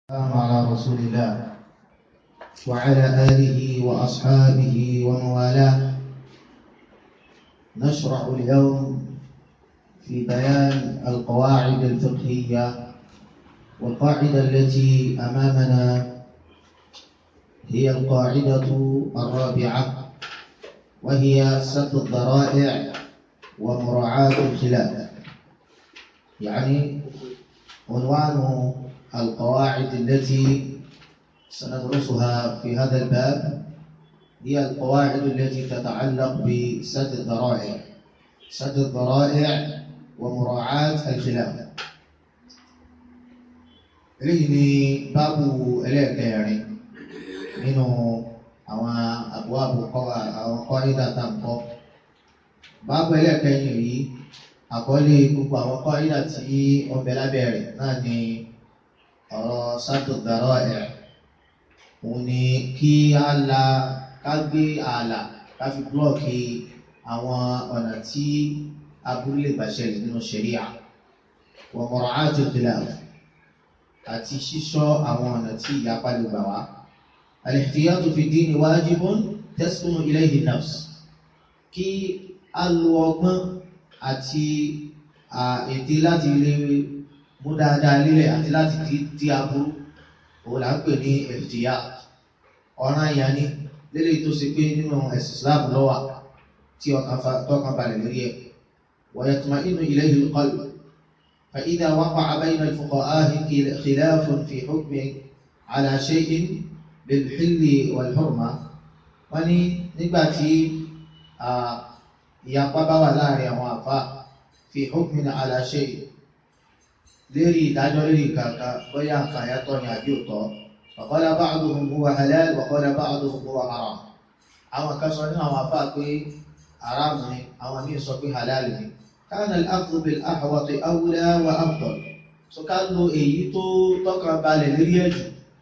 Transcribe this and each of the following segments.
السلام على رسول الله وعلى آله وأصحابه ومن والاه نشرع اليوم في بيان القواعد الفقهية والقاعدة التي أمامنا هي القاعدة الرابعة وهي سد الذرائع ومراعاة الخلاف يعني عنوان القواعد التي سندرسها في هذا الباب هي القواعد التي تتعلق بسد الذرائع سد الذرائع ومراعاة الخلاف eléyìí ni báàbù ẹlẹ́ẹ̀kẹrin nínú àwọn àbúwàbù àwọn kọ́ídà tá à ń kọ́ báàbù ẹlẹ́ẹ̀kẹrin yìí àkọlé gbogbo àwọn kọ́ídà tí ọbẹ̀ lábẹ́ rẹ̀ náà ni ọ̀rọ̀ sátò dàrọ̀ ẹ̀ òun ni kí á la ká gbé ààlà ká fi búlọ̀kì àwọn ọ̀nà tí aburú lè gbà ṣẹlẹ̀ nínú ṣẹ̀ríà wa mura'atu khilaf àti ṣíṣọ́ àwọn ọ̀nà tí ìyapa lè gbà wá. al-ihtiyatu fi dini wajibun taskunu ilayhi nafs kí á lo ọgbọ́n àti ète láti lè mú dáadáa lílẹ̀ àti láti di di aburú òun là ń pè ní ẹ̀fìtìyà ọ̀ràn ìyá ni lélẹ̀ tó ṣe pé nínú ẹ̀sìn Islam lọ́wà tí ọkàn balẹ̀ lórí ẹ̀ wa yatma'innu ilayhi al-qalb fa idha waqa'a bayna al-fuqaha'i khilafun fi hukmin ala shay'in bil-hilli wal-hurma wọ́n ní nígbà tí ìyapa bá wà láàrin àwọn àfa fi hukmin ala shay'in lérí ìdájọ́ lérí kàkà bóyá nǹkan àyàtọ̀ ni àbí òtọ́ waqala ba'duhum huwa halal waqala ba'duhum huwa haram àwọn kan sọ nínú àwọn afá pé haram ni àwọn míì sọ pé halal ni kana al-akhdhu bil ahwati awla wa afdal so ká lo èyí tó tọ́kàn balẹ̀ lérí ẹ̀jù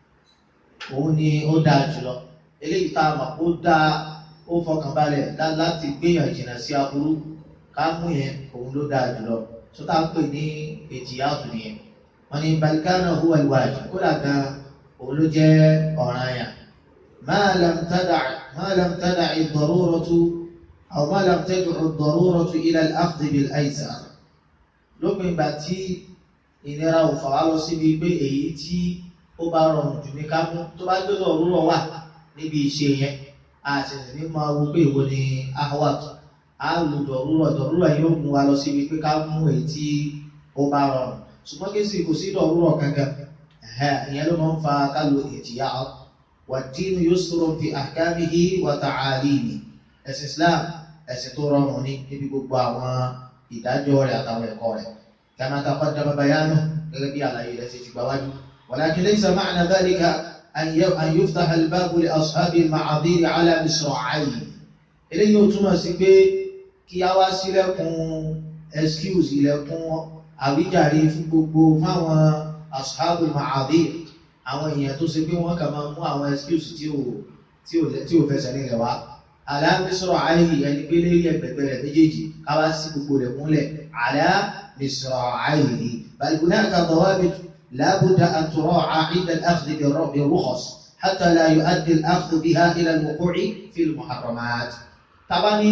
òun ni ó dáa jùlọ eléyìí tá a mọ̀ ó dáa ó fọkàn balẹ̀ láti gbéyàn jìnnà sí aburú ká mú yẹn òun ló dáa jùlọ sọta ń pè ní ètìyàtò nìyẹn wọn ní balikana huwa alwajib kódà gan òun ló jẹ ọ̀ràn yà ma lam tada' ma lam tada' ad-daruratu aw ma lam tad'u ad-daruratu ila al-akhdh bil-aysar lópin ìgbà tí ìnira ò fà wá lọ síbi pé èyí tí ó bá rọrùn jù ní ká mú tó bá gbé lọ́rùrọ̀ wà níbi ìṣe yẹn a sì ní máa wo pé ìwo ni ahwat a lò dọ̀rúrọ̀ dọ̀rúrọ̀ yóò mú wa lọ síbi pé ká mú èyí tí ó bá rọrùn ṣùgbọ́n kí sì kò sí dọ̀rúrọ̀ kankan ìyẹn ló máa ń fa ká lo ìjìyà wà dínú yusrun fi ahkamihi wa ta'alimi ẹ̀sìn Islam ẹ̀sìn tó rọrùn ní níbi gbogbo àwọn ìdájọ́ rẹ̀ àtàwọn ẹ̀kọ́ rẹ̀ kama taqaddama bayanu gẹ́gẹ́ bí àlàyé rẹ̀ ti ti gbà wájú walakin laysa ma'na dhalika an yuftaha al-babu li ashabi al-ma'adhir ala misra'ayn eléyìí ó túmọ̀ sí pé kí a wá sílẹ̀kùn excuse ilẹ̀kùn àwíjàre fún gbogbo fáwọn ashabul ma'adhir àwọn èèyàn tó ṣe pé wọ́n kà máa mú àwọn excuse tí ò tí ò tí ò fẹsẹ̀ nílẹ̀ wá aláàmísọ̀rọ̀ àìhì ẹni pé lérí ẹgbẹ̀gbẹ̀ rẹ̀ méjèèjì ká wá sí gbogbo rẹ̀ múlẹ̀ aláàmísọ̀rọ̀ àìhì bal hunaka dawabit la budda an tura'a 'inda al-akhdh bir-rukhas hatta la yu'addi al-akhdh biha ila al-wuqu'i fi al-muharramat tàbá ní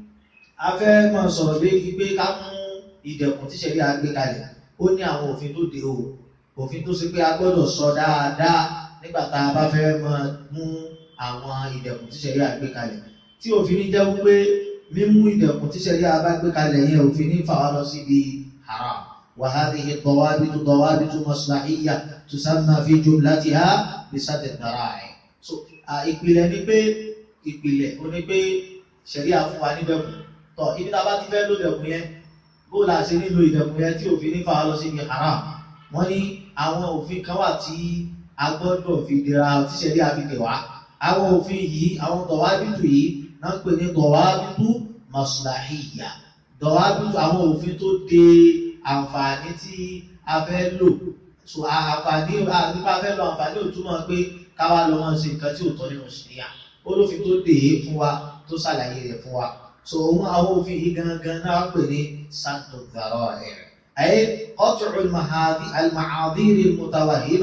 afẹ́ máa sọ̀rọ̀ lérí pé ká mú ìdẹ̀kùn tí ṣẹ̀rí àgbé kalẹ̀ ó ní àwọn òfin tó de o òfin tó ṣe pé a gbọ́dọ̀ sọ dáadáa nígbà tá a bá fẹ́ máa mú àwọn ìdẹ̀kùn tí ṣẹ̀rí àgbé kalẹ̀ tí òfin ní jẹ́ wípé mímú ìdẹ̀kùn tí ṣẹ̀rí àgbé kalẹ̀ yẹn òfin ní fà wá lọ síbi haram wa hadhihi dawabitu dawabitu maslahiyya tusamma fi jumlatiha bisadd ad-dara'i so ìpìlẹ̀ ni pé ìpìlẹ̀ ó ní pé ṣẹ̀rí àfún wa níbẹ̀kùn tọ̀ ibi tá a bá ti fẹ́ ló dẹ̀kùn yẹn bó la ṣe nílò ìdẹ̀kùn yẹn tí òfin nífà lọ sí ibi haram wọ́n ní àwọn òfin kan wà tí a gbọ́dọ̀ fi dira tí ṣẹ̀rí àfi dè wá àwọn òfin yìí àwọn dọ̀wábìtù yìí náà ń pè ní dọ̀wábìtù maslahiyya dọ̀wábìtù àwọn òfin tó de àǹfààní tí a fẹ́ lò so àǹfààní nípa fẹ́ lọ àǹfààní òtúmọ̀ pé káwá lọ wọn ṣe nǹkan tí ò tọ́ nínú ṣẹ̀ríà olófin tó dè é fún wa tó ṣàlàyé rẹ̀ fún wa so òun àwọn òfin yìí gangan náà pè ní santo dhara'i ay qat'u al-mahadi al-ma'adhir al-mutawahhima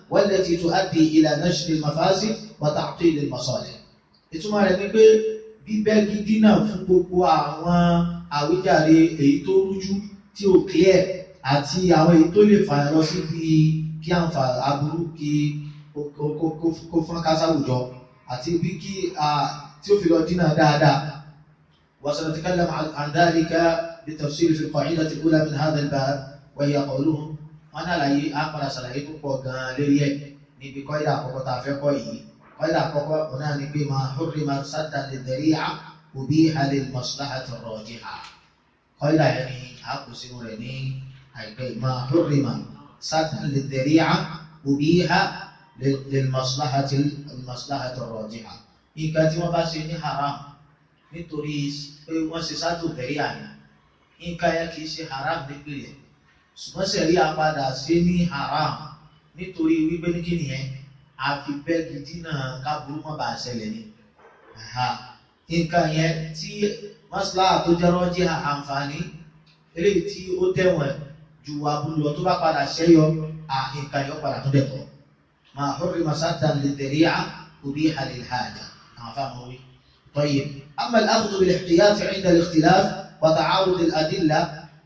والتي تؤدي إلى نشر المفاسد وتعطيل المصالح ìtumọ̀ rẹ̀ ni pé bíbẹ́gi dínà fún gbogbo àwọn àwíjàre èyí tó rújú tí ò clear àti àwọn èyí tó lè fàyà lọ síbi kí àǹfà aburú kí kó fún kásáwùjọ àti bí kí tí ó fi lọ dínà dáadáa وسنتكلم عن ذلك بالتفصيل في القاعدة الأولى من هذا الباب وهي قولهم wọn àlàyé àpàdà ṣàlàyé tó pọ̀ gan-an lórí ẹ̀ níbi kọ́ìdà àkọ́kọ́ tá a fẹ́ kọ́ yìí kọ́ìdà àkọ́kọ́ òun náà ni pé máa hurrima saddan lidhari'a ubiha lil maslahati rajiha kọ́ìdà yẹn ni a kò sínú rẹ̀ ní àìpẹ́ máa hurrima saddan lidhari'a ubiha lil maslahati maslahati rajiha nǹkan tí wọ́n bá ṣe ní haram nítorí pé wọ́n ṣe sádù dhari'a yẹn nǹkan yẹn kì í ṣe haram nípìnlẹ̀ ṣùgbọ́n sẹ̀rí apadà ṣe ní haram nítorí wípé ní kí nìyẹn àfi bẹ́ẹ̀gì dínà káburú má bàa ṣẹlẹ̀ ni. nǹkan yẹn tí mọ́sálà tó jẹ́ rọ́jí àǹfààní eléyìí tí ó tẹ̀wọ̀n ju aburú lọ tó bá padà ṣẹ́yọ nǹkan yẹn ó padà tó dẹ̀ tọ́. mà hurrima saddan lidhari'a ubiha lil haja àwọn afáàmù wí. طيب أما الأخذ بالاحتياط عند الاختلاف وتعارض الأدلة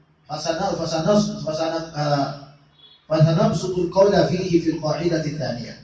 فسنبسط القول فيه في القاعدة الثانية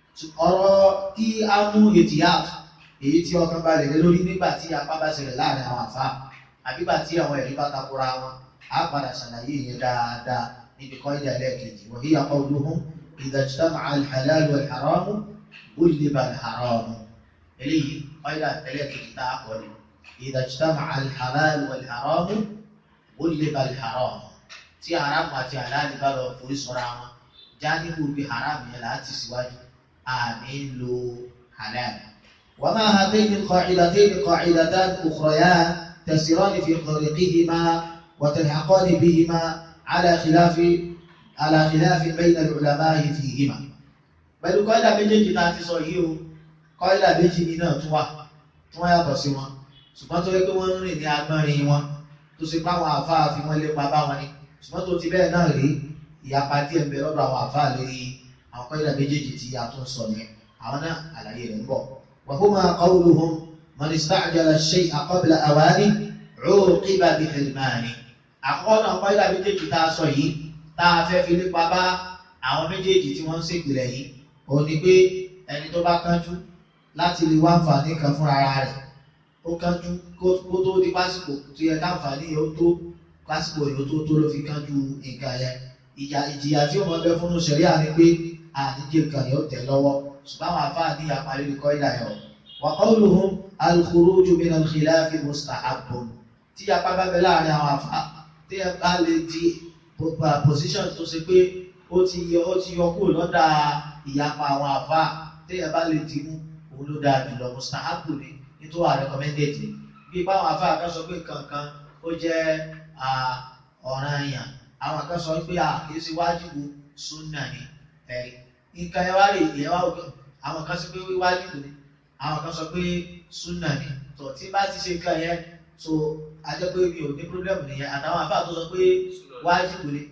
ọ̀rọ̀ kí a mú ìtìyàt èyí tí ọkàn bá lè lé lórí nígbà tí apá bá ṣẹlẹ̀ láàrin àwọn àfá àbígbà tí àwọn ẹ̀rí bá takora wọn a padà ṣàlàyé yẹn dáadáa níbi kọ́ ìdá ẹlẹ́ẹ̀kejì wọ̀nyí qawluhum idha ijtama'a al-halal wal-haram gulliba al-haram eléyìí kọ́ ìdá ẹlẹ́ẹ̀kejì tá a kọ́ ni idha ijtama'a al-halal wal-haram gulliba al-haram tí haramu àti halali bá lọ forí sọ́ra wọn jáníbù bí haramu yẹn láti síwájú àmì ń lo halal. وما هاتين القاعدتين قاعدتان أخريان تسيران في طريقهما وتلحقان بهما على خلاف على خلاف بين العلماء فيهما pẹ̀lú kọ́ìdà méjèèjì náà ti sọ yìí o kọ́ìdà méjì ní náà tún wà tún wá yàtọ̀ sí wọn ṣùgbọ́n tó yẹ pé wọ́n ń rìn ní agbọ́nrin wọn tó ṣe pé àwọn àfáà fi wọ́n lépa bá wọn ni ṣùgbọ́n tó ti bẹ́ẹ̀ náà rí ìyapa díẹ̀ ń bẹ lọ́dọ̀ àwọn àfáà lórí àwọn kọ́ìdà méjèèjì tí a tún sọ yẹn àwọn náà àlàyé rẹ̀ ń bọ̀. وهما قولهم من استعجل الشيء قبل أوانه عوقب بحرمانه àkọ́kọ́ náà kọ́ìdà méjèèjì tá a sọ yìí tá a fẹ́ fi lépa bá àwọn méjèèjì tí wọ́n ń ṣègbìlẹ̀ yìí òun ni pé ẹni tó bá kánjú láti lè wá àǹfààní kan fúnra rẹ̀ ó kánjú kó tó di pásìkò tó yẹ káǹfààní yẹn ó tó pásìkò yẹn ó tó tó ló fi kánjú nǹkan yẹn ìjà ìjìyà tí ó mọ bẹ fún ṣẹ̀ríà ni pé àdíje nǹkan yẹn ó tẹ̀ lọ́wọ́ ṣùgbọ́n àwọn afáà ní àparí ní kọ́ìdà yẹn o wa qawluhum al-khuruju min al-khilafi mustahabbun tí apá bá bẹ láàrin àwọn afáà tí ẹ bá lè di position tó ṣe pé ó ti yọ ó ti yọ kúrò lọ́dà ìyapa àwọn àfa téèyàn bá lè ti mú òun ló dáa jùlọ mustahabu ni nítorí wà recommended ni bí báwọn àfa kan sọ pé kankan ó jẹ́ ọ̀ranyàn àwọn kan sọ pé kì í ṣe wájìbù súnà ni ẹ̀rí nǹkan ẹ wá rè é wá òkè àwọn kan sọ pé wájìbù ni àwọn kan sọ pé súnà ni tó tí bá ti ṣe nǹkan yẹn so ajẹ́ pé mi ò ní problem nìyẹn àtàwọn àfa tó sọ pé wájìbù ni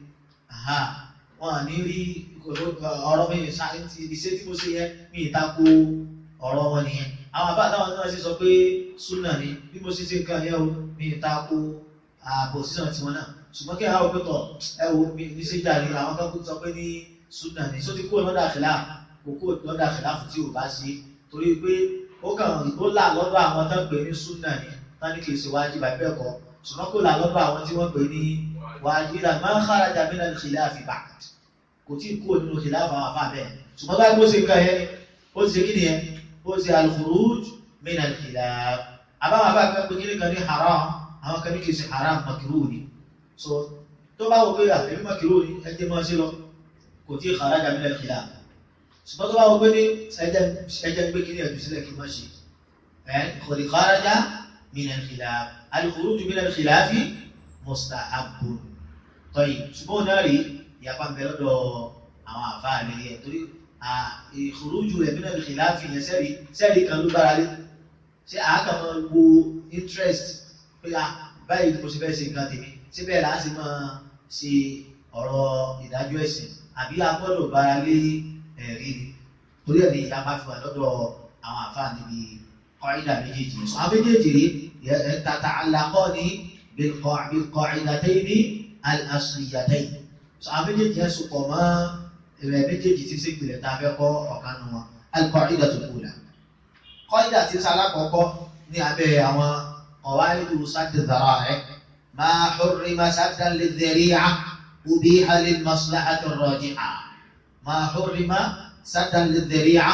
wọn ní rí ọ̀rọ̀ mi ṣáà ti iṣẹ́ tí mo ṣe yẹ mi ìtako ọ̀rọ̀ wọn nìyẹn àwọn àbá àtàwọn náà sì sọ pé súnà ni bí mo ṣe ṣe nǹkan yẹn o mi ìtako àpòsíṣàn tiwọn náà ṣùgbọ́n kí àwọn òpin tọ̀ ẹ wo mi ní ṣe jàre àwọn kan sọ pé ní súnà ni só ti kúrò lọ́dà àkìlá kò kúrò lọ́dà àkìlá fún tí ò bá ṣe torí pé ó kàn ó là lọ́dọ̀ àwọn tó ń pè ní súnà ni tán ní kì í ṣe wájú bàbá bẹ́ẹ̀ kọ́ ṣùgbọ́n kò là lọ́dọ̀ àwọn tí wọ́n pè ní wàjíra máa ń kharaja min al-khilafi ba'd kò tí kú nínú khilafa àwọn afá bẹ́ẹ̀ ṣùgbọ́n báyìí bó ṣe nǹkan yẹn ó ti ṣe kí nìyẹn ó ṣe al-khuruj min al-khilaf àbáwọn afá kan pé kí ni kan ní haram àwọn kan ní kì í ṣe haram makruh ni so tó bá wọ pé àbẹ̀bí makruh ni ẹ jẹ́ máa ṣe lọ kò tí kharaja min al-khilaf ṣùgbọ́n tó bá wọ pé ní ẹjẹ́ gbé kí ni ẹ̀dùn sílẹ̀ kí wọ́n ṣe ẹ̀ kò ní kharaja min al-khilaf al-khuruj min al-khilaf mustahabun tọ́yì ṣùgbọ́n náà rí ìyapa ń bẹ lọ́dọ̀ àwọn àfáà lórí ẹ̀ torí ìkòrójú rẹ̀ bí náà lè láàfì yẹn sẹ́rí sẹ́rí kan ló gbára lé ṣé àákà máa wo interest pé báyìí mo ṣe fẹ́ ṣe nǹkan tèmi ṣé bẹ́ẹ̀ láti máa ṣe ọ̀rọ̀ ìdájọ́ ẹ̀sìn àbí a gbọ́dọ̀ gbára lé ẹ̀rí ni torí ẹ̀ ní ìyá bá fi wà lọ́dọ̀ àwọn àfáà níbi kọ́ìdà méjèèjì sọ àwọn méjèèjì rí tata alakọ́ ní bilqa'idatayni al-asliyatayn sọ àwọn méjèèjì yẹn sopọ̀ mọ́ ẹ̀rẹ̀ méjèèjì tí sí ìpìlẹ̀ tá a fẹ́ kọ́ ọ̀kan nu wọn al-qa'idatul ula kọ́ìdà tí sálá kọ́kọ́ ní abẹ́ àwọn qawaidu sadd dhara'i ma hurrima saddan lidh-dhari'a ubiha lil-maslahati ar-raji'a ma hurrima saddan lidh-dhari'a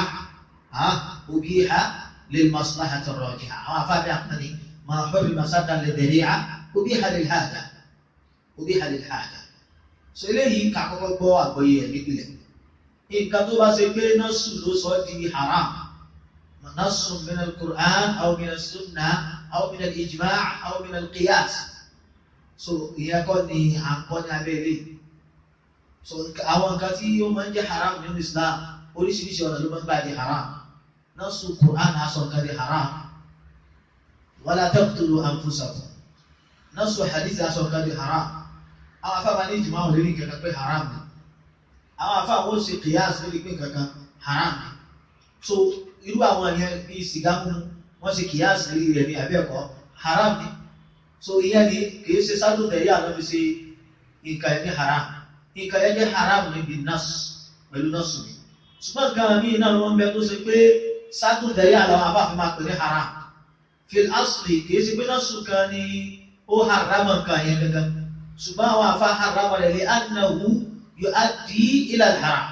ubiha للمصلحة الراجحة أو أفاد أقني ما حرم سدا للذريعة أبيح للحاجة أبيح للحاجة so eléyìí ká kọ́kọ́ gbọ́ àgbọ́yé ẹ̀ nípìnlẹ̀ nǹkan tó bá ṣe pé nọ́ọ̀sù ló sọ ọ́ di haram nọ́ọ̀sù min al-Qur'an aw min as-sunnah aw min al-ijma' aw min al-qiyas so ìyẹn kọ́ ni à ń kọ́ ní abẹ́rẹ́ so àwọn nǹkan tí ó máa ń jẹ́ haram nínú Islam oríṣiríṣi ọ̀nà ló máa ń gbà di haram nasu Qur'an aṣọ nǹkan di haram wala taqtulu anfusakum nasu hadith aṣọ nǹkan di haram àwọn afáàmà ní ìjìmọ̀ àwọn olórí kankan pé haram ni àwọn afáàmà ó ṣe qiyas lórí pé kankan haram ni so irú àwọn yẹn bíi sìgá mímu wọ́n ṣe qiyas lórí rẹ̀ ní abẹ́ẹ̀kọ́ haram ni so ìyẹn ni kìí ṣe sádù tẹ̀lé àná fi ṣe nǹkan yẹn ní haram nǹkan yẹn jẹ́ haram níbi nas pẹ̀lú nasu ni ṣùgbọ́n nǹkan mi náà wọ́n bẹ tó ṣe pé sádùn tẹ̀lé àwọn afáfin máa pè ní haram fil asli kìí ṣe pé nasu kan ni ó haram nǹkan yẹn gangan ṣùgbọ́n àwọn afá haram rẹ̀ lè annahu yu'addi ila al-haram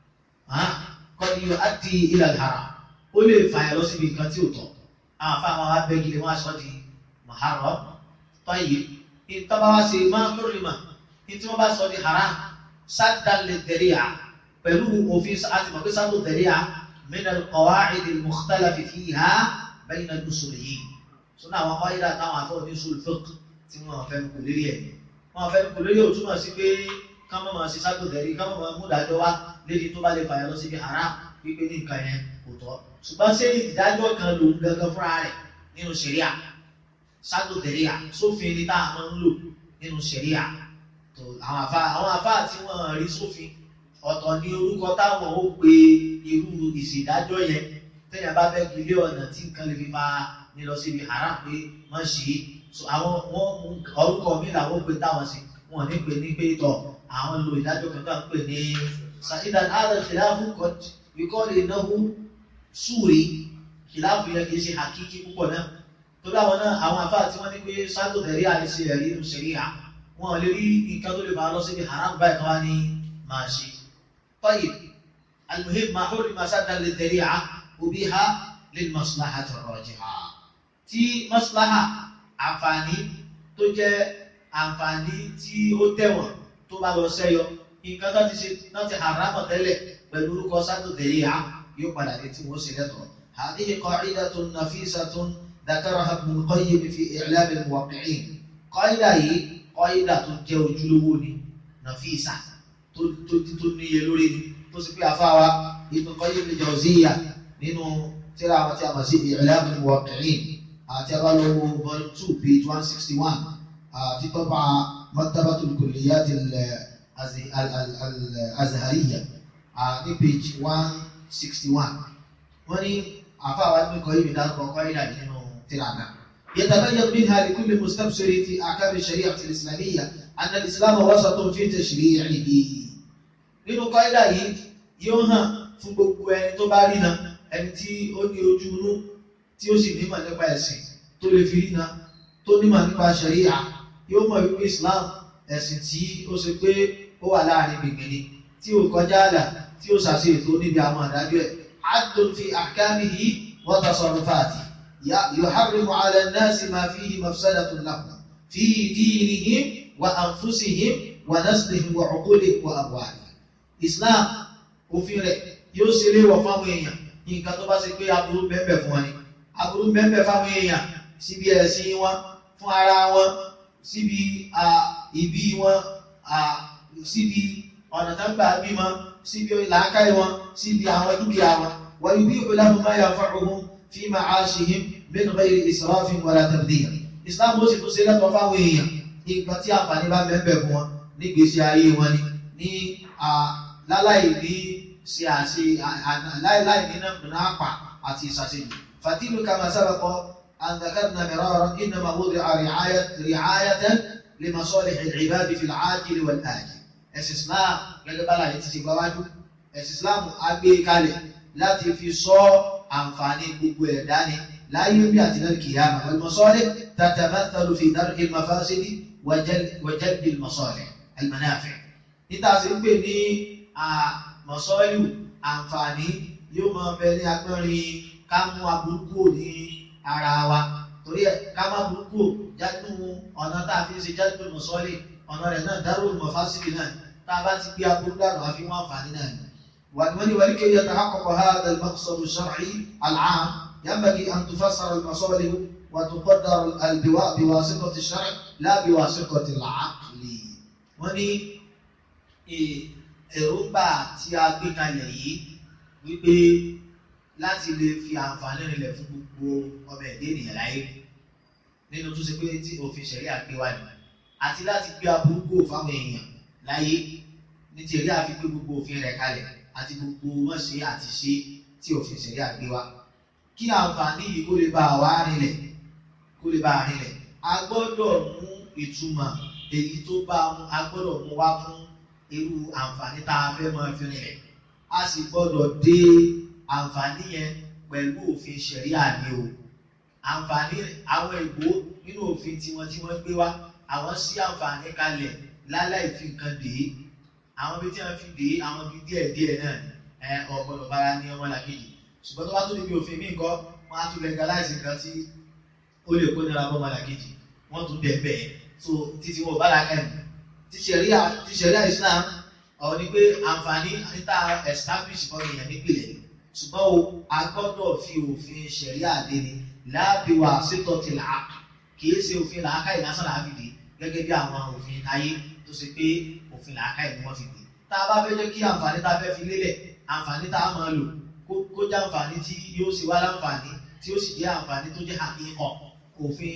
qad yu'addi ila al-haram ó lè fàyà lọ síbi nǹkan tí ò tọ́ àwọn afá máa wá bẹ́ẹ̀ gidi wọ́n aṣọ di muharram tayyib ìtọ́ba wá sí máa hurrima ní tí wọ́n bá sọ di haram saddan lidh-dhari'a pẹ̀lú òfin àti mọ̀ pé saddu dhari'a min al-qawa'id al-mukhtalaf fiha bayna al-usuliyyin sọ́nà àwọn qaida táwọn afọ́ ní usul fiqh tí wọ́n fẹ́ kú lérí ẹ̀ wọ́n fẹ́ kú lérí ò túmọ̀ sí pé ká má máa ṣe saddu dhari'a ká má máa mú dájọ́ wá lédi tó bá lè fàyà lọ síbi haram wípé ní nǹkan yẹn kò tọ́ ṣùgbọ́n ṣé ìdájọ́ kan lòun gangan fúnra rẹ̀ nínú ṣẹ̀ríà saddu dhari'a sófin ni tá a máa ń lò nínú ṣẹ̀ríà tó àwọn àfa àwọn àfa tí wọ́n rí sófin ọ̀tọ̀ ní orúkọ táwọn ó pe irú ìṣèdájọ́ yẹn téèyàn bá fẹ́ gbélé ọ̀nà tí nǹkan lè fi máa ní lọ síbi haram pé wọ́n ṣe é so àwọn wọ́n mú orúkọ mi làwọn ó pe táwọn sí wọn ní pe ní pé tọ̀ àwọn lo ìdájọ́ kan tó à ń pè ní sàìdàn àdà kìláàfù kọ́ lè náwó súre kìláàfù yẹn kì í ṣe hakiki púpọ̀ náà torí àwọn náà àwọn afáà tí wọ́n ní pé sádò tẹ̀rí àìsí ẹ̀rí inú ṣẹ̀ríà wọn lè rí nǹkan tó lè máa lọ síbi haram báyìí kan wá ní máa ṣe. طيب المهم ما حرم سدا للذريعة وبها للمصلحة الراجحة tí maslaha àǹfààní tó jẹ́ àǹfààní tí ó tẹ̀wọ̀n tó bá lọ sẹ́yọ nǹkan tó ti ṣe náà ti haram tẹ́lẹ̀ pẹ̀lú orúkọ sádò tẹ̀ríà yóò padà dé tí wọ́n ṣe lẹ́tọ̀ọ́. هذه قاعدة نفيسة ذكرها ابن القيم في إعلام الموقعين قاعدة yìí قاعدة tó jẹ́ ojúlówó ni نفيسة tó tó tó níye lórí ni tó sì pé afáwa Ibn Qayyim al-Jawziyya nínú tíra àwọn tí a mọ̀ sí I'lam al-Muwaqqi'in àti abálọ́wọ́ volume two page one sixty one àti tọ́pà Maktabatul Kulliyat al-Azhariyya ní page one sixty one wọ́n ní afáwa Ibn Qayyim dárúkọ kọ́ ìlà nínú tíra náà. يتبين منها لكل مستبصر في أحكام الشريعة الإسلامية أن الإسلام وسط في تشريعه nínú kọ́ídà yìí yóò hàn fún gbogbo ẹni tó bá rína ẹni tí ó ní ojú inú tí ó sì nímọ̀ nípa ẹ̀sìn tó lè fi rína tó nímọ̀ nípa ṣẹ̀ríà yóò mọ̀ wípé Islam ẹ̀sìn tí ó ṣe pé ó wà láàrin gbìngbìnì tí ó kọjá àlà tí ó ṣàṣe ètò níbi àwọn àdájọ́ ẹ̀ adùn fi ahkamihi wa tasarrufati yuharrimu ala an-nasi ma fihi mafsadatun lahum fi dinihim wa anfusihim wa naslihim wa uqulihim wa amwalihim islam òfin rẹ̀ yóò ṣe léwọ̀ fáwọn èèyàn nǹkan tó bá ṣe pé aburú bẹ́ẹ̀ fún wọn ni aburú bẹ́ẹ̀ fáwọn èèyàn síbi ẹ̀sìn wọn fún ara wọn síbi ìbí wọn síbi ọ̀nà tó ń gbà bímọ síbi làákàyè wọn síbi àwọn dúkìá wọn wọ́n yóò bí ìpínlẹ̀ ma yanfa'uhum fi ma'ashihim min ghayri israfin wala tabdhir islam ó sì tún ṣe lẹ́tọ̀ọ́ fáwọn èèyàn nǹkan tí àǹfààní bá bẹ́ẹ̀ fún wọn nígbèésí ayé wọn ni ní láláì ní ṣe àṣe láìláì nínú náàpà àti ìṣàṣejù fàtílù kama sábàkọ àǹdàkàdùnà mìíràn innama wudi'a ri'ayatan li masalih al-ibad fi al-ajil wal-ajil ẹ̀sìn islam gẹ́gẹ́ bá láyé ti ṣe gbáwájú ẹ̀sìn islam agbé kalẹ̀ láti fi sọ àǹfààní gbogbo ẹ̀dá ni láyé bí àti náà kìyàmà wal masalih tatamathalu fi dar'i al-mafasidi wa jalbi al-masalih al-manafi' níta sí ń pè ní mọ̀sọ́lù àǹfààní yóò máa bẹ ní agbọ́nrin ká mú aburúkú ní ara wa torí ẹ̀ ká má burúkú jáde ọ̀nà tá a fi ń ṣe jáde mọ̀sọ́lì ọ̀nà rẹ̀ náà dárò mọ̀fásílì náà tá a bá ti gbé aburú dànù àfi wọn àǹfààní náà ni. wàlúwàlú wàlú kí yàtọ̀ àkọ́kọ́ ha al-maqsadu shar'i al-'am yanbaghi an tufassara al-masalih wa tuqaddar biwasitati ash-shar' la biwasitati al-'aqli. wọ́n ní èròǹgbà tí a gbé kalẹ̀ yìí wípé láti lè fi àǹfààní rinlẹ̀ fún gbogbo ọmọ ẹ̀dẹ́ ènìyàn láyé nínú tó ṣe pé tí òfin ṣẹ̀rí àgbé wá ní àti láti gbé aburúkú fáwọn èèyàn láyé ní ti èrè àfi gbé gbogbo òfin rẹ̀ kalẹ̀ àti gbogbo mọ̀ṣẹ́ àti ṣe tí òfin ṣẹ̀rí àgbé wá kí àǹfààní yìí kó lè bá wa rinlẹ̀ kó lè bá a rinlẹ̀ a gbọ́dọ̀ mú ìtumọ̀ èyí tó bá a gbọ́dọ̀ mú wá fún irú àǹfààní tá a fẹ́ máa fi rinlẹ̀ a sì gbọ́dọ̀ dé àǹfààní yẹn pẹ̀lú òfin ṣẹ̀ríà ni o àǹfààní àwọn ìbò nínú òfin tiwọn tí wọ́n gbé wá àwọn sí àǹfààní kalẹ̀ láláì fi nǹkan dè é àwọn ibi tí wọ́n fi dè é àwọn ibi díẹ̀ díẹ̀ náà ẹ ọ̀gbọ́dọ̀ bára ní ọmọ làkejì ṣùgbọ́n tó bá tó níbi òfin míì kọ́ wọ́n á tún legalize nǹkan tí ó lè kó nira bọ́ ọmọ làkejì wọ́n tún dẹ̀ bẹ́ẹ̀ so títí wọn ò bá la kẹ́mi ti ṣẹ̀ríà ti ṣẹ̀ríà Islam ọ̀rọ̀ ni pé àǹfààní níta establish fún èèyàn nípìnlẹ̀ ṣùgbọ́n o a gbọ́dọ̀ fi òfin ṣẹ̀ríà dé ni láàbí wa ṣètò ti là á kìí ṣe òfin làákàyè lásán làá fi dé gẹ́gẹ́ bí àwọn òfin ayé tó ṣe pé òfin làákàyè ni wọ́n fi dé tá a bá fẹ́ jẹ́ kí àǹfààní tá a fẹ́ fi lélẹ̀ àǹfààní tá a máa lò kó jẹ́ àǹfààní tí yóò ṣe wá láǹfààní tí ó sì jẹ́ àǹfààní tó jẹ́ àkíkọ̀ òfin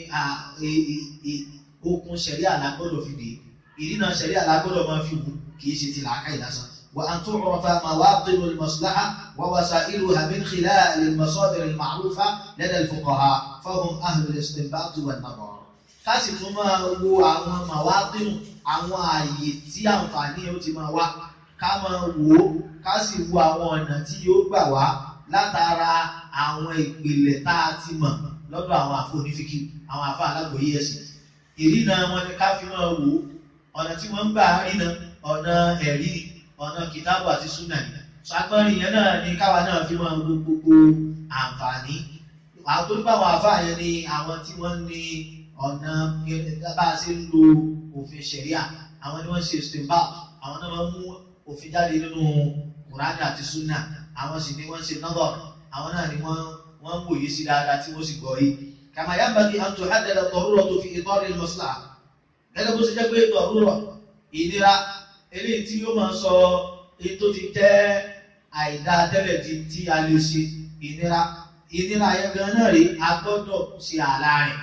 okun ṣẹ̀ríà la gbọ́dọ̀ fi dé ìdínà ṣẹ̀ríà la gbọ́dọ̀ máa fi wù kìí ṣe ti làákàyè lásán وأن تعرف مواطن المصلحة ووسائلها من خلال المصادر المعروفة لدى الفقهاء فهم أهل الاستنباط والنظر kásì tún máa wo àwọn màwátìmù àwọn ààyè tí àǹfààní yóò ti máa wá ká máa wò ó ká sì wo àwọn ọ̀nà tí yóò gbà wá látara àwọn ìpìlẹ̀ tá a ti mọ̀ lọ́dọ̀ àwọn àfọ onífíkì àwọn àfọ alágbòye ẹ̀sìn ìrìnà wọn ni ká fi máa wò ó ọ̀nà tí wọ́n ń gbà rìnà ọ̀nà ẹ̀rí ọ̀nà kìtàbù àti súnà ni ṣàgbọ́nrin yẹn náà ni káwa náà fi máa wo gbogbo àǹfààní àwọn tó bá wọn àfáà yẹn ni àwọn tí wọ́n ní ọ̀nà bá a ṣe ń lo òfin ṣẹ̀ríà àwọn ni wọ́n ṣe stemba àwọn náà máa ń mú òfin jáde nínú kùránì àti súnà àwọn sì ni wọ́n ṣe nọ́bọ̀ àwọn náà ni wọ́n wọ́n ń wòye sí dáadáa tí wọ́n sì gbọ́ yìí kàmá yanbaghi an tuhaddada ad-daruratu fi itar al-maslaha gẹ́gẹ́ bó ṣe jẹ́ pé dọ̀rúrọ̀ ìnira eléyìí tí yóò máa sọ èyí tó ti jẹ́ àìdá tẹ́lẹ̀ tí tí a lè ṣe ìnira ìnira yẹn gan náà rí a gbọ́dọ̀ ṣe àlá rẹ̀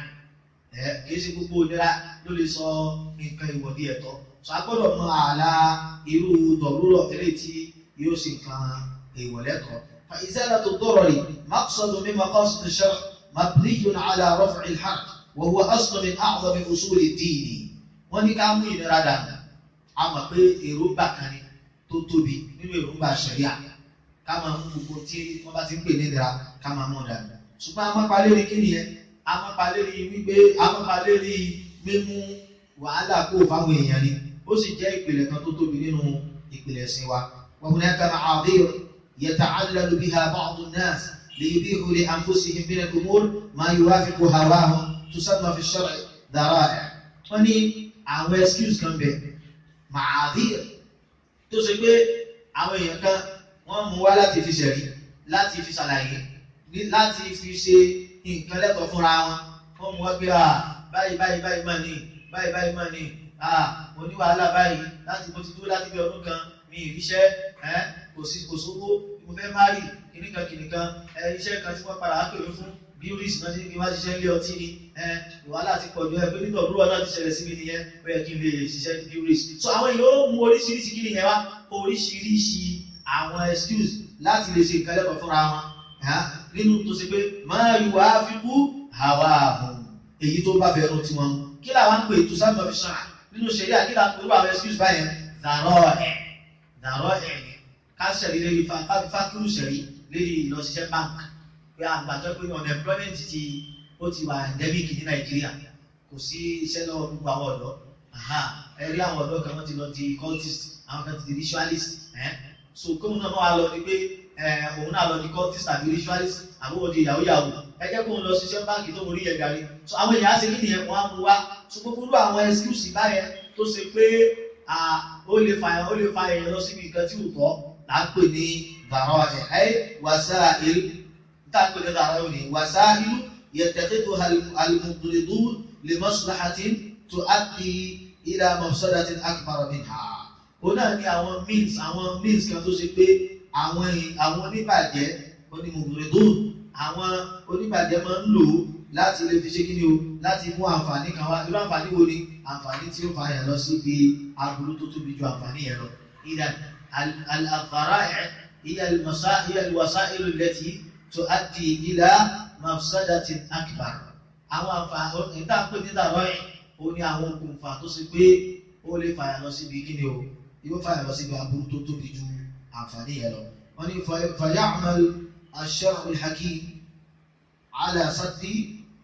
ẹ kìí ṣe gbogbo ìnira ló lè sọ nǹkan ìwọ̀dí ẹ̀tọ́ sọ a gbọ́dọ̀ mọ àlá irú dọ̀rúrọ̀ eléyìí tí yóò ṣe nǹkan ìwọ̀lẹ́tọ̀ فإزالة الضرر مقصد من مقاصد الشرع مبني على رفع الحرج وهو أصل من أعظم أصول الدين wọ́n ní ká mú ìnira dànù a mọ̀ pé èròǹgbà kan ni tó tóbi nínú èròǹgbà ṣẹ̀ríà ká máa mú gbogbo tí wọ́n bá ti ń pè ní ìnira ká máa mú dànù ṣùgbọ́n amápalérí kí nìyẹn amápalérí wípé amápalérí mímú wàhálà kó fáwọn èèyàn ni ó sì jẹ́ ìpìlẹ̀ kan tó tóbi nínú ìpìlẹ̀ ẹ̀sìn wa wa hunaka ma'adhir yata'allalu biha ba'du an-nas liyubihu li anfusihim min al-umur ma yuwafiqu hawahum tusamma fi ash-shar'i dhara'i' wọ́n ní àwọn excuse kan bẹ̀ màádìr tó ṣe pé àwọn èèyàn kan wọ́n mú wá láti fi ṣẹ̀rí láti fi ṣàlàyé láti fi ṣe nǹkan lẹ́tọ̀ọ́ fúnra wọn wọ́n mú wá pé à báyìí báyìí báyìí mà ní báyìí báyìí mà ní à mo ní wàhálà báyìí láti mo ti dúró láti bí ọdún kan mi ìríṣẹ́ ẹ kò sí kò sówó mo fẹ́ má rí kìnnìkan kìnnìkan ẹ iṣẹ́ kan tí wọ́n padà á pè mí fún bíúrìsì náà ti ní kí n wá ṣiṣẹ́ ilé ọtí ni wàhálà ti pọ̀jù ẹ pé nínú ọ̀dúnrún náà ti ṣẹlẹ̀ síbi nìyẹn ó yẹ kí n lè ṣiṣẹ́ ní bíúrìsì. so àwọn èèyàn ó mú oríṣiríṣi kí nìyẹn wá oríṣiríṣi àwọn excuse láti lè ṣe nǹkan lẹ́kọ̀ọ́ fúnra wọn nínú tó ṣe pé máa yù wá fi kú àwa àhùn èyí tó bá fẹ́ràn tí wọn kí làwọn ń pè tó sábà fi ṣàn nínú ṣẹlẹ̀ àkí làwọn pẹ̀lú àwọn excuse báyẹn dàrọ́ ẹ̀ dàrọ́ ẹ̀ ká ṣẹ̀rí lérí fákúrú ṣẹ̀rí lérí ìlọsíṣẹ́ bank pé àgbàjọ pé unemployment ti ó ti wà endemic ní nàìjíríà kò sí iṣẹ́ lọ́wọ́ gbogbo àwọn ọ̀dọ́ ẹ rí àwọn ọ̀dọ́ kan wọ́n ti lọ di cultist àwọn kan ti di ritualist so kóun náà wà lọ ni pé òun náà lọ di cultist àbí ritualist àbí wọ́n di yahoo yahoo ẹ jẹ́ kóun lọ ṣiṣẹ́ báńkì tó ń rí yẹn gàrí so àwọn èèyàn á ṣe kí nìyẹn wọ́n á mú wá so gbogbo àwọn excuse báyẹn tó ṣe pé ó lè fa ó lè fa èèyàn lọ síbi nǹkan tí ò tọ́ là ń pè ní bàrọ̀ ẹ̀ ẹ́ wàsá ìlú tá à ń pè ní bàrọ̀ ní wàsá ìlú يتخذها المضردون لمصلحة تؤدي إلى مفسدة أكبر منها. Ona ni àwọn means àwọn means kan tó ṣe pé àwọn àwọn oníbàjẹ́ onímọ̀gbìnrin àwọn oníbàjẹ́ máa ń lò láti lè fi ṣe kí ni o láti mú àǹfààní kan wá irú àǹfààní wo ni àǹfààní tí ó fa yẹn lọ síbi aburú tó tóbi ju àǹfààní yẹn lọ. إذا الذرائع هي هي الوسائل التي تؤدي إلى mafsadatin akbar àwọn àǹfààní ìta pé nígbà rọ́ẹ̀ ó ní àwọn okùnfà tó ṣe pé ó lè fàyà lọ síbi kíni o yóò fàyà lọ síbi aburú tó tóbi ju àǹfààní yẹn lọ wọn ní fàyàmàl ash-shar'u al-hakim ala saddi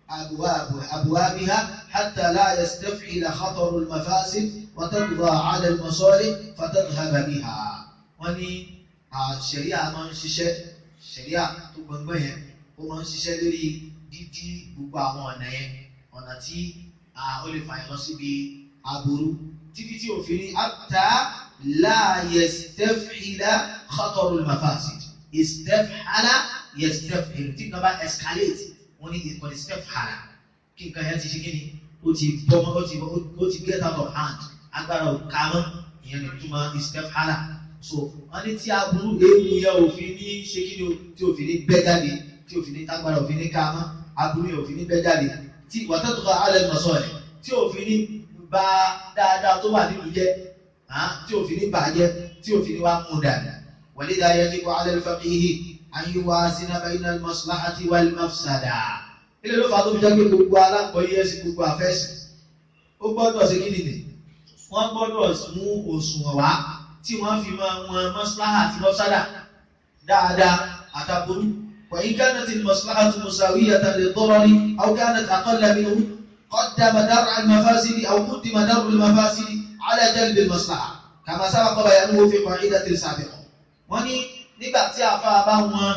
أبوابها حتى لا يستفعل خطر المفاسد وتقضى على المصالح فتذهب بها wọ́n ní ṣẹ̀ríà máa ń ṣiṣẹ́ ṣẹ̀ríà tó gbọ̀ngbọ̀n yẹn ó máa ń ṣiṣẹ́ lórí dídí gbogbo àwọn ọ̀nà yẹn ọ̀nà tí ó lè fàyàn lọ síbi aburú títí tí òfin ní ata la yastafhila khatarul mafasid istafhala yastafhil tí nǹkan bá escalate wọ́n ní ìkọ́ni istafhala kí nǹkan yẹn ti ṣe kí ni ó ti bọ́ ó ti ó ti get out of hand agbára ò ká mọ́ ìyẹn ní túmọ̀ istafhala so wọ́n ní tí aburú ewu yẹn òfin ní ṣe kí ni tí òfin ní bẹ́ jáde tí òfin ní tágbára òfin ní ká mọ́ aburú yẹn òfin ní bẹ́ jáde tí wàtẹ́tùkọ̀ alẹ́ mọ̀sọ́ rẹ̀ tí òfin ní ba dáadáa tó wà nínú jẹ́ tí òfin ní bàjẹ́ tí òfin ní wá mú dàda wàlídà yajibu ala al-faqihi an yuwazina bayna al-maslahati wal-mafsada. ilé ló fà á tó fi jẹ́ pé gbogbo alákọ̀ọ́yé ẹ̀sìn gbogbo àfẹ́sìn ó gbọ́dọ̀ ṣe kí nìyí wọ́n gbọ́dọ̀ mú òṣùwọ̀n wá tí wọ́n fi máa wọn maslaha àti mafsada dáadáa àtàbúrú وإن كانت المصلحة مساوية للضرر أو كانت أقل منه قدم درع المفاسد أو قدم درع المفاسد على جلب المصلحة كما سبق بيانه في قاعدة سابقة wọ́n ní nígbà tí àfa bá wọn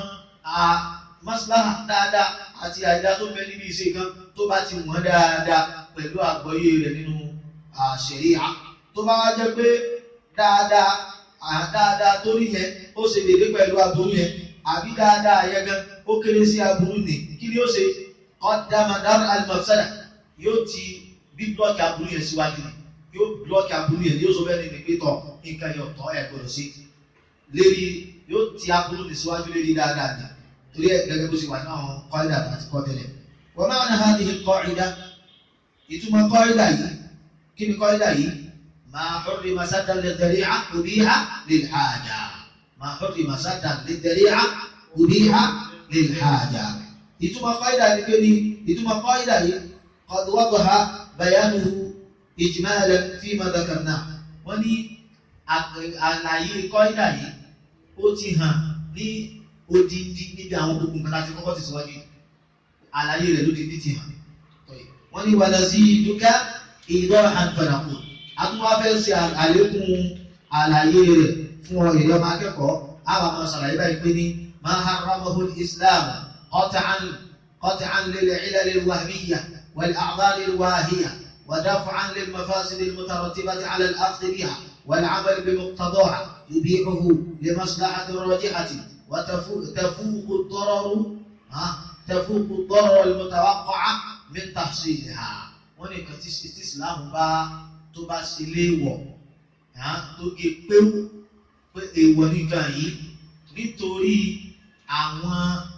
maslaha dáadáa àti àìdá tó bẹ níbi ìṣe kan tó bá ti wọ́n dáadáa pẹ̀lú àgbọ́yé rẹ̀ nínú ṣẹ̀ríà tó bá wá jẹ́ pé dáadáa dáadáa tó rí yẹn ó ṣe dédé pẹ̀lú aburú yẹn àbí dáadáa yẹn gan ó kéré sí aburú ni kí ni ó ṣe qaddamadar al-mafsada yóò ti bí blọọkì aburú yẹn síwájú ni yóò blọọkì aburú yẹn yóò sọ bẹ́ẹ̀ ni pé tọ̀ nǹkan yẹn ọ̀tọ̀ ẹ̀ gbọ́dọ̀ sí lérí yóò ti aburú ni síwájú lérí dáadáa ni torí ẹ̀ gẹ́gẹ́ bó ṣe wà ní àwọn kọ́ìdà àti kọ́tẹ́lẹ̀ wa ma'na hadhihi al-qa'ida ìtumọ̀ kọ́ìdà yìí kí ni kọ́ìdà yìí ma hurrima saddan lidhari'a ubiha lilhaja ma hurrima saddan lidhari'a ubiha lilhaja ìtumọ̀ kọ́ìdà ni pé ní ìtumọ̀ kọ́ìdà yìí qad wadaha bayanuhu ijmalan fima dhakarna wọ́n ní àlàyé kọ́ìdà yìí ó ti hàn ní odindi níbi àwọn gbogbo nǹkan láti kọ́kọ́ ti síwájú àlàyé rẹ̀ lódindi ti hàn wọ́n ní wàlá sí dúkà ìdọ́ àǹfààní àtúwáfẹ́ ṣe àlékún àlàyé rẹ̀ fún ọ ìyọmọ akẹ́kọ̀ọ́ àwọn àmọ́ sàlàyé báyìí pé ní máa haramahu islam qat'an qat'an lil ilal al wahmiyya wal a'dhar al wahiyya wa daf'an lil mafasid al mutarattibati ala al akhdh biha wal 'amal bi muqtadaha yubihuhu li maslahati rajihati wa tafuq ad-darar tafuq ad-darar al mutawaqqa min tahsilha wọ́n ní nǹkan tí islam bá tó bá ṣe léèwọ̀ tó gé péwú pé èèwọ̀ nìkan yìí nítorí àwọn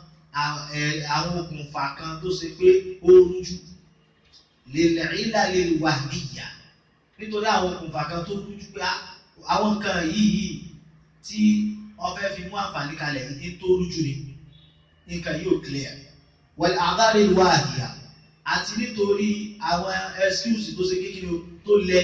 àwọn okùnfà kan tó ṣe pé ó rújú lèlẹ́rìílà lè wà níyà nítorí àwọn okùnfà kan tó rújú pé àwọn nǹkan yìí tí ọfẹ́ fi mú àǹfààní kalẹ̀ ní tó rújú ni nǹkan yóò clear wal a'dhar al-wahiya àti nítorí àwọn excuse tó ṣe kékeré tó lẹ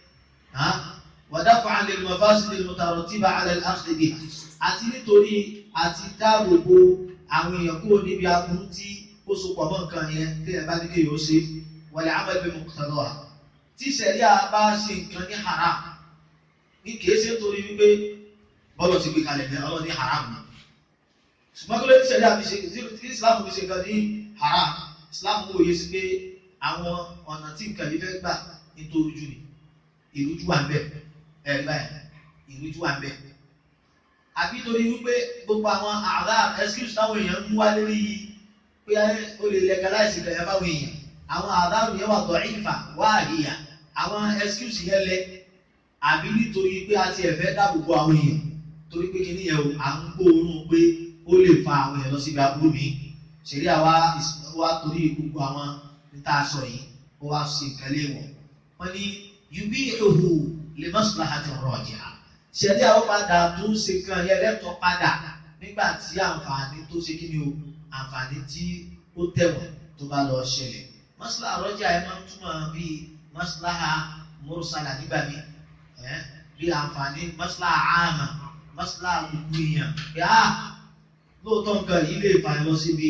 wa daf'an lil mafasid al-mutarattiba 'ala al-akhdh biha àti nítorí àti dáàbòbò àwọn èèyàn kúrò níbi aburú tí ó so pọ̀ mọ́ nǹkan yẹn tí ẹ bá ní kéèyàn ó ṣe wal 'amal bi muqtadaha tí sẹ̀ríà bá ṣe nǹkan ní haram ní kìí ṣe nítorí wípé bọ́lọ̀ ti gbé kalẹ̀ ní ọlọ́ ní haram ni ṣùgbọ́n kí ló ní sẹ̀ríà fi ṣe tí Islam fi ṣe nǹkan ní haram Islam wòye sí pé àwọn ọ̀nà tí nǹkan yìí fẹ́ gbà nítorí jù ní ìrújú wà ń bẹ̀ ẹ̀rí báyìí ìrújú wà ń bẹ̀ àbí torí wípé gbogbo àwọn àrà excuse táwọn èèyàn ń mú wá lórí pé ó lè legalize ìgbà yẹn báwọn èèyàn àwọn àdáàrù yẹn wà tọ̀ ìfà wá àríyá àwọn excuse yẹn lẹ àbí nítorí pé a ti ẹ̀fẹ́ dáàbò bo àwọn èèyàn torí pé kíní yẹn o à ń gbóòórùn pé ó lè fa àwọn èèyàn lọ síbi aburú mi ṣèlú àwa wa torí gbogbo àwọn níta sọ yìí ó wá sí nǹkan léèwọ̀ wọ́n ní yubi ihu lè maslahati rajiha ṣẹlẹ àwọn padà tó ń ṣe kan yẹn lẹ́tọ̀ọ́ padà nígbà tí àǹfààní tó ṣe kí ni o àǹfààní tí ó tẹ̀wọ̀n tó bá lọ ṣẹlẹ̀ maslaha rọjà ẹ máa ń túmọ̀ bíi maslaha mursala nígbà mi bí àǹfààní maslaha àmà maslaha gbogbo èèyàn pé á lóòótọ́ nǹkan yìí lè fà lọ síbi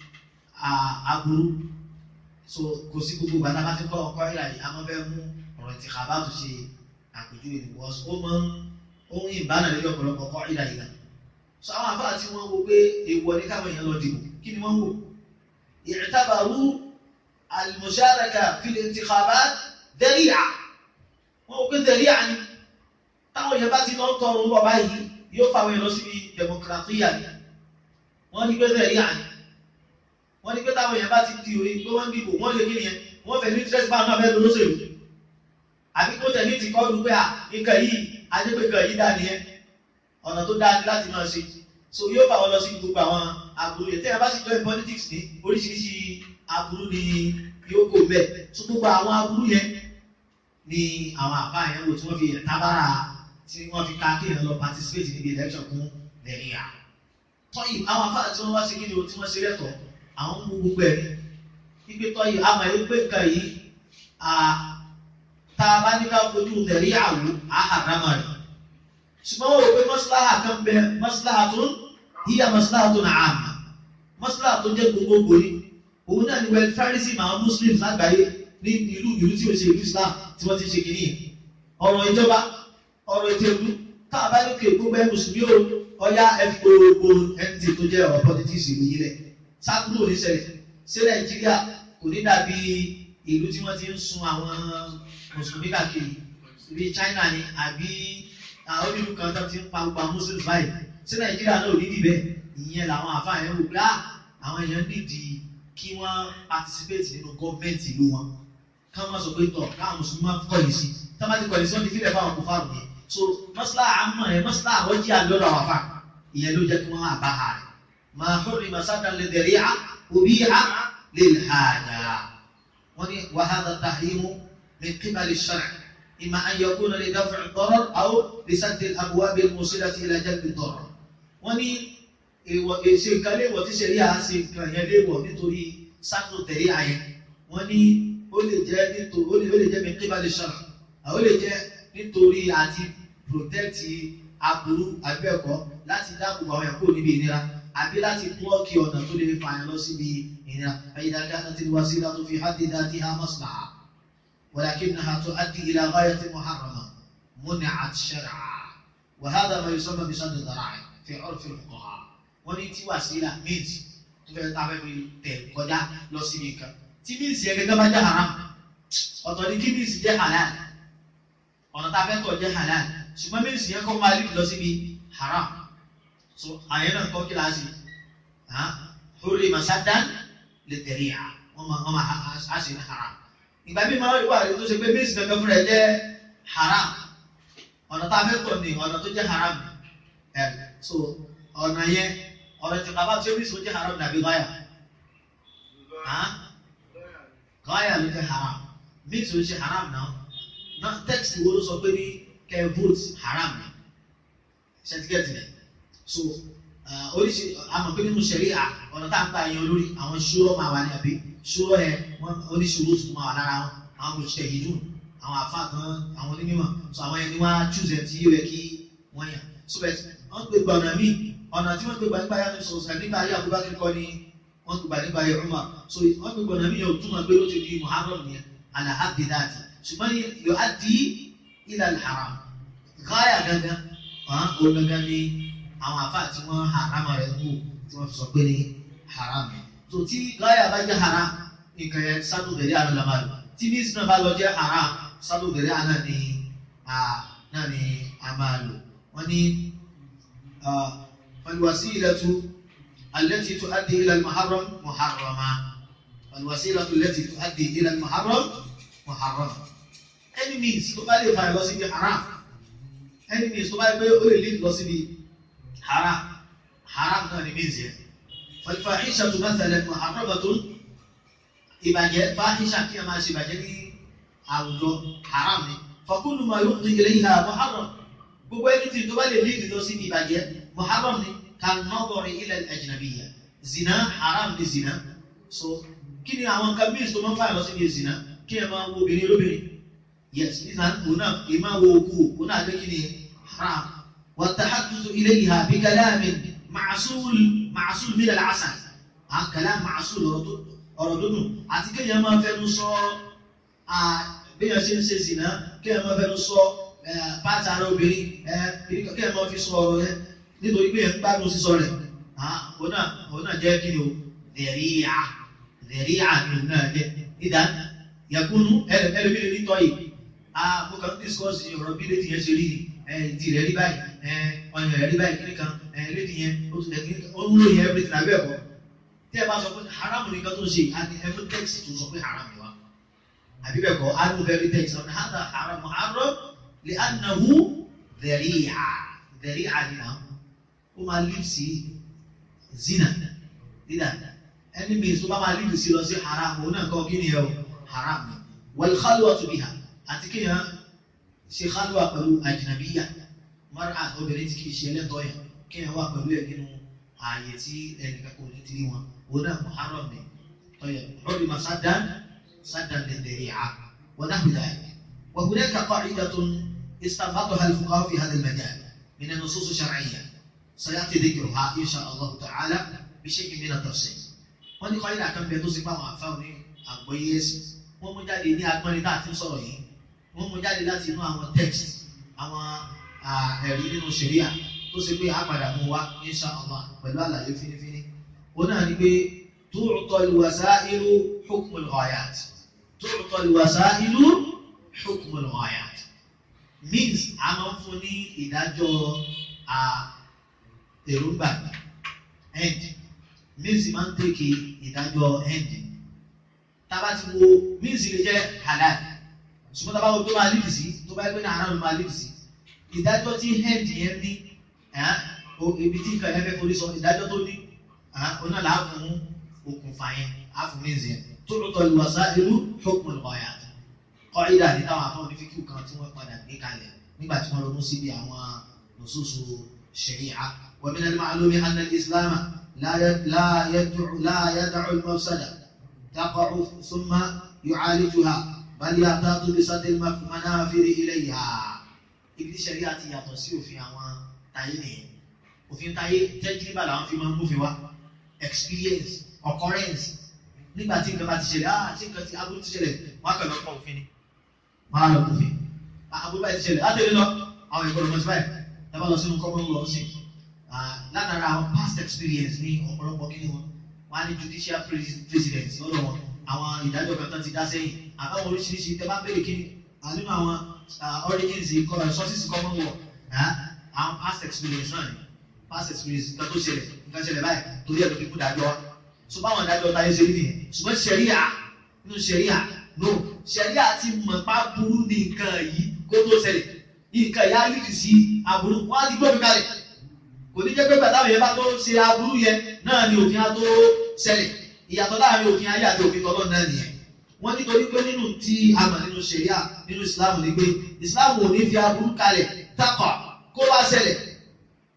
aburú so kò sí gbogbo gbàdá bá ti kọ́ ọkọ ìlà yìí a máa fẹ́ mú ọ̀rọ̀ ti kàbá tó ṣe àpèjúwe ní wọ́n ó máa ń ohun ìbánà lórí ọ̀pọ̀lọpọ̀ kọ́ ìlà yìí náà so àwọn àfáà tí wọ́n wo pé èèwọ̀ ní káwọn èèyàn lọ dìbò kí ni wọ́n wò i'tabaru al-musharaka fi al-intikhabat dari'a wọ́n wò pé dari'a ni táwọn èèyàn bá ti lọ tọrọ ń bọ̀ báyìí yóò fà wọ́n lọ síbi democratia ni wọ́n ní pé dari'a ni wọ́n ní pé táwọn èèyàn bá ti di orí pé wọ́n dìbò wọ́n lè kí nìyẹn wọ́n fẹ́ ní interest bá náà fẹ́ lọ́sẹ̀lú àbí kó tẹ̀lé ti kọ́ lu pé à nǹkan yìí ajẹ́pẹ̀kọ̀ yìí dá nìyẹn ọ̀nà tó dáa ní láti máa ṣe so yóò fà wọ́n lọ sí gbogbo àwọn aburú yẹn tẹ́yà bá sì join politics ní oríṣiríṣi aburú ni yóò kó bẹ́ẹ̀ so gbogbo àwọn aburú yẹn ni àwọn àbá yẹn wò tí wọ́n fi tábàrà tí wọ́n fi ká kéèyàn lọ participate níbi election fún nàìjíríà tọ́yì àwọn afárá tí wọ́n wá sí kí ni o tí wọ́n ṣe lẹ́tọ̀ọ́ àwọn mú gbogbo ẹ̀ wípé tọ́yì àmọ̀ ẹ̀ pé nǹkan yìí tá a bá ní ká fojú tẹ̀rí àwò àhàrámà rẹ̀. ṣùgbọ́n wọ́n rò pé mọ́síláhà kan bẹ mọ́síláhà tó yíya mọ́síláhà tó náà àmà mọ́síláhà tó jẹ́ gbogbogbò ni òun náà ni welfareism àwọn muslims lágbàáyé ní ìlú ìlú tí ó ṣe ìlú islam tí wọ́n ti ṣe kìíní yẹn ọ̀rọ̀ ìjọba ọ̀rọ̀ ètò ìlú tá a bá ní kí gbogbo ẹ̀ mùsùlùmí o ọ̀yá ẹ̀fí gbogbo ẹ̀ǹtì tó jẹ́ ọ̀rọ̀ politics ìlú yìí lẹ̀ sákúrò ní ṣẹlẹ̀ sí nàìjíríà kò ní dàbí ìlú tí wọ́n ti ń sun àwọn mùsùlùmí káàkiri bí China ni àbí àwọn onílù kan tó ti ń pa gbogbo àwọn muslims báyìí sí Nàìjíríà náà ò ní dìbẹ́ ìyẹn làwọn àfáà yẹn wò pé á àwọn èèyàn nídìí kí wọ́n participate nínú gọ́ọ̀mẹ̀ntì ìlú wọn káwọn máa sọ pé tọ̀ káwọn mùsùlùmí máa kọ̀yìn sí tá bá ti kọ̀yìn sí wọ́n ti fílẹ̀ fáwọn kò fáwọn yẹn so mọ́sálà àmọ́ yẹn mọ́sálà àwọn jí àlọ́dọ̀ àwọn àfáà ìyẹn ló jẹ́ kí wọ́n àbá ha rẹ̀ máa hórì masada lè dẹ̀rí à òbí à lè hàjà wọ́n ní wàhálà tàhímù من قبل الشرع إما أن يكون لدفع الضرر أو لسد الأبواب الموصلة إلى جلب الضرر wọ́n ní ṣe nǹkan léèwọ̀ tí ṣe rí à ṣe nǹkan yẹn léèwọ̀ nítorí sáàtò tẹ̀lé àyẹn wọ́n ní ó lè jẹ́ nítorí ó lè jẹ́ min qibali shar'a ó lè jẹ́ nítorí àti protect aburú àbẹ́ẹ̀kọ́ láti dáàbò àwọn ẹ̀kọ́ níbi ìnira àbí láti blọ́ọ̀kì ọ̀nà tó lè fa àyàn lọ síbi ìnira فإذا كانت الوسيلة في حد ذاتها مصلحة ولكنها تؤدي إلى غاية محرمة منعت شرعا وهذا ما يسمى بسد الذرائع في عرف الفقهاء wọ́n ní tí wàsílà means tó fẹ́ tá a fẹ́ fi tẹ̀ kọjá lọ síbi kan tí means yẹn gẹ́gẹ́ bá jẹ́ haram ọ̀tọ̀ ni kí means jẹ́ halal ọ̀nà tá a fẹ́ tọ̀ jẹ́ halal ṣùgbọ́n means yẹn kọ́ máa lead lọ síbi haram so àyẹ̀ náà kọ́ kí láti hurri masadan lè tẹ̀lé à wọ́n máa wọ́n máa a ṣe ní haram ìgbà mi máa ń wà lórí tó ṣe pé means kankan fúnra ẹ̀ jẹ́ haram ọ̀nà tá a fẹ́ tọ̀ ní ọ̀nà tó jẹ́ haram ẹ̀ so ọ̀nà yẹn ọ̀rọ̀ ti kaba tí ó bí sọ jẹ́ haram dàbí gáyà gáyà ló jẹ́ haram means ló ṣe haram náà náà text wo ló sọ pé ní kẹ́ vote haram ni certificate rẹ̀ so oríṣi àmọ̀ pé nínú ṣẹ̀ríà ọ̀nà tá à ń gbà yan olórí àwọn ṣúrọ̀ máa wà ní àbí ṣúrọ̀ yẹn wọ́n oníṣòro tó máa wà lára wọn àwọn mọ̀ṣẹ́ yìí dùn àwọn àfa kan àwọn onímọ̀ so àwọn ẹni wọ́n á chúùsẹ̀ tí yóò yẹ kí wọ́n yàn so bẹ́ẹ̀ wọ́n gbé gba ọ̀nà míì ọ̀nà tí wọ́n gbé gba nípa yàtọ̀ sọ̀rọ̀ nípa ayé Abubakar kọ́ ni wọ́n gbé gba nípa ayé Umar so wọ́n gbé gba ọ̀nà míì yóò túmọ̀ pé ó ti di Muharram yẹn ala haddi dáàtì ṣùgbọ́n yóò á di ila al-haram gáyà gangan ó gangan ni àwọn àfa tí wọ́n haram rẹ̀ kú tí wọ́n fi sọ pé ní haram yẹn so tí gáyà bá jẹ́ haram nǹkan yẹn sádù bẹ̀rẹ̀ àná la máa lò tí ní sinna bá lọ jẹ́ haram sádù bẹ̀rẹ̀ àná ni náà ni a máa lò wọ́n ní falwasilatu التي تؤدي إلى المحرم محرمة والوسيلة التي تؤدي إلى المحرم محرمة any means tó bá lè fa lọ síbi haram any means tó bá lè pé ó lè lead lọ síbi haram haram náà ni means yẹn فالفاحشة مثلا محرمة ìbàjẹ́ fáhíṣà kí a máa ṣe ìbàjẹ́ ní àwùjọ haram ni فكل ما يفضي إليها محرم gbogbo ẹni tí tó bá lè lead lọ síbi ìbàjẹ́ محرم ni كالنظر إلى الأجنبية zina haram ni zina so kí ni àwọn nǹkan means tó máa ń fà lọ síbi zina kí ẹ máa wo obìnrin olóbìnrin yes ìzàn òun náà kì í máa wo òkú òun náà lé kí ni haram والتحدث إليها بكلام معسول معسول من العسل ها كلام معسول ọ̀rọ̀ dúdùn àti kéèyàn máa fẹnu sọ béèyàn ṣe ń ṣe zina kéèyàn máa fẹnu sọ pátá ara obìnrin kéèyàn máa fi sọ ọ̀rọ̀ yẹn nítorí pé ẹ̀ ń gbádùn sísọ rẹ̀ òun náà òun náà jẹ́ kí ni o dẹ̀ríyà dẹ̀ríyà ni òun náà jẹ́ ìdá yakunu ẹlòmíràn ní tọ́ yìí mo kàn ń discuss ọ̀rọ̀ bí lédi yẹn ṣe rí ìdí rẹ̀ rí báyìí ọyàn rẹ̀ rí báyìí kíní kan lédi yẹn ó tún lẹ́kí ó ń lò yẹn everything abẹ́ ẹ̀kọ́ tí ẹ bá sọ pé haram nìkan tó ń ṣe àti every text tó sọ pé haram ni wa àbí bẹ́ẹ̀ kọ́ anu every text ọ̀nà hàdà haram haram lè anahu dẹ̀ríyà dẹ̀ríyà ni náà ó máa lead sí zina dídà ẹni mi tó bá máa lead sí lọ sí haram òun náà kọ́ kí ni ẹ o haram ni wal khalwatu biha àti kí yẹn ṣe khalwa pẹ̀lú ajnabiya mara obìnrin tí kì í ṣe ẹlẹ́tọ̀ yẹn kí yẹn wà pẹ̀lú ẹ̀ nínú ààyè tí ẹnìkan kò ní tiri wọn òun náà muharram ni tọ́yẹ ọ̀rẹ́ ma sádàn sádàn lè dẹ̀rẹ̀ à wọ́n náà bìlà ẹ̀ wọ́n kúrẹ́ kakọ́ ìdàtún استنبطها الفقهاء في هذا المجال من النصوص الشرعيه سيأتي ذكرها إن شاء الله تعالى بشيء من التفصيل wọ́n ní kọ́lé àkàn bẹ tó sì pa àwọn àfáwọn ní àgbọ́yé ẹ̀sìn wọ́n mú jáde ní agbọ́nrin tá a ti ń sọ̀rọ̀ yìí wọ́n mú jáde láti inú àwọn text àwọn ẹ̀rí nínú ṣẹ̀ríà tó ṣe pé àpàdà mú wa insha Allah pẹ̀lú àlàyé fínífíní òun náà ni pé tu'ta al-wasailu hukm al-ghayat tu'ta al-wasailu hukm al-ghayat means a máa ń fún ní ìdájọ́ èròǹgbà end means máa ń tèké ìdájọ́ end tába ti wo means lè jẹ́ halal ṣùgbọ́n tába wo tó máa lead sí tó bá yẹ pé ní haram máa lead sí ìdájọ́ tí end yẹn ní ibi tí nǹkan yẹn fẹ́ forí sọ ìdájọ́ tó ní ọ̀nà là á fún okùnfà yẹn á fún means yẹn tó lótọ́ ìwàsá irú hukm al-ghayat kọ́ ìdá ní táwọn afọ́ ní fíkì kan tí wọ́n padà gbé kalẹ̀ nígbà tí wọ́n ronú síbi àwọn nùsùsù ṣẹ̀ríà ومن المعلوم أن الإسلام لا لا يدع لا يدع المفسدة تقع ثم يعالجها بل يحتاط بسد المنافر إليها ibi ṣẹ̀ríà ti yàtọ̀ sí òfin àwọn táyé nìyẹn òfin táyé tẹ́jìlíbà làwọn fi máa ń múfin wá experience occurrence nígbà tí nǹkan bá ti ṣẹlẹ̀ ah tí nǹkan ti aburú ti ṣẹlẹ̀ wọ́n á kàn lọ́pọ̀ òfin ni wọ́n á lọ òfin aburú báyìí ti ṣẹlẹ̀ látẹ̀lé lọ àwọn ìgbọ́dọ̀ mọ̀ sí báyìí ẹ bá lọ sínú common law sí látara àwọn past experience ní ọ̀pọ̀lọpọ̀ kí ni wọn wọn á ní judicial president lọ́dọ̀ wọn àwọn ìdájọ́ kan tán ti dá sẹ́yìn àbáwọn oríṣiríṣi tẹ bá béèrè kí ni nínú àwọn origins sources common law àwọn past experience náà ni past experience nǹkan tó ṣẹlẹ̀ nǹkan ṣẹlẹ̀ báyìí torí ẹ̀ ló fi kú dájọ́ wa so báwọn ìdájọ́ táyé ṣe rí nìyẹn ṣùgbọ́n ṣẹ̀ríà nínú ṣẹ̀ríà no ṣẹ̀ríà ti mọ̀ pa burú ní nǹkan yìí kó tó ṣẹlẹ̀ nǹkan yà á lìdì sí aburú wọn á ti gbọ́ mi kalẹ̀ kò ní jẹ́ pé bàtà yẹn bá tó ṣe aburú yẹn náà ni òfin á tó ṣẹlẹ̀ ìyàtọ̀ láàrin òfin ayé àti òfin tọ́lọ́ náà nìyẹn wọ́n nítorí pé nínú tí a mọ̀ nínú ṣẹ̀ríà nínú ìsìláàmù ni pé ìsìláàmù ò ní fi aburú kalẹ̀ takọ̀ kó wá ṣẹlẹ̀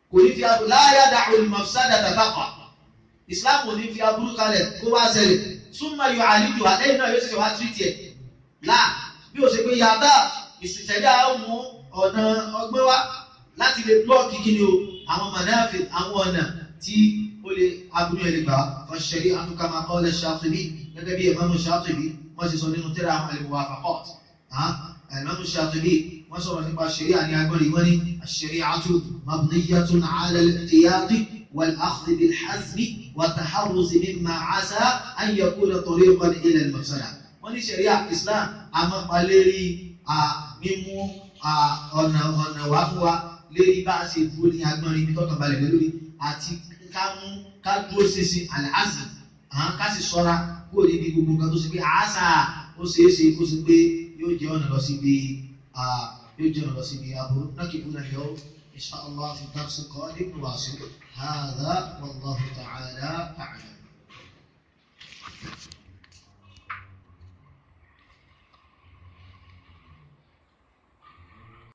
kò ní fi aburú láyà dàrú ìmọ̀sádà tàbákà islam kò ní fi aburú kalẹ̀ kó wá ṣẹlẹ̀ súnmọ́ yọ àlejò àlẹ́yìn náà yóò ṣe wá tírìtì ẹ̀ láà bí o ṣe pé yàtá ìsìtẹ̀dá mú ọ̀nà ọgbẹ́ wá láti lè blọ́ọ̀kì kí ni o àwọn mọ̀náfẹ́ àwọn ọ̀nà tí ó lè aburú ẹ̀ lè gbà ọ̀ṣẹ̀rí àtúkàmà qala Shatibi gẹ́gẹ́ bí Imam Shatibi wọ́n ti sọ nínú tẹ́lẹ̀ àwọn al-Muwafaqat Imam Shatibi wọ́n sọ̀rọ̀ nípa ṣẹ̀ríà ní agbọ́nrin wọ́n ní ash-shari'atu mabniyyatun 'ala al-ihtiyati wal-akhdhi bil-hazmi wat-taharruz mimma 'asa an yakuna tariqan ila al-mafsada wọ́n ní ṣẹ̀ríà Islam àmọ́palérí mímú ọ̀nà ọ̀nà wá fún wa lérí bá a ṣe dúró ní agbọ́nrin ibi tọ́kàn balẹ̀ lórí àti ká mú ká dúró ṣinṣin al-'azm ká sì ṣọ́ra kúrò níbi gbogbo nǹkan tó ṣe pé àásà ó ṣeé ṣe kó ṣe pé yóò jẹ́ ọ̀nà lọ síbi يجرى رسمياه نكب اليوم إن شاء الله في الدرس القادم نواصل هذا والله تعالى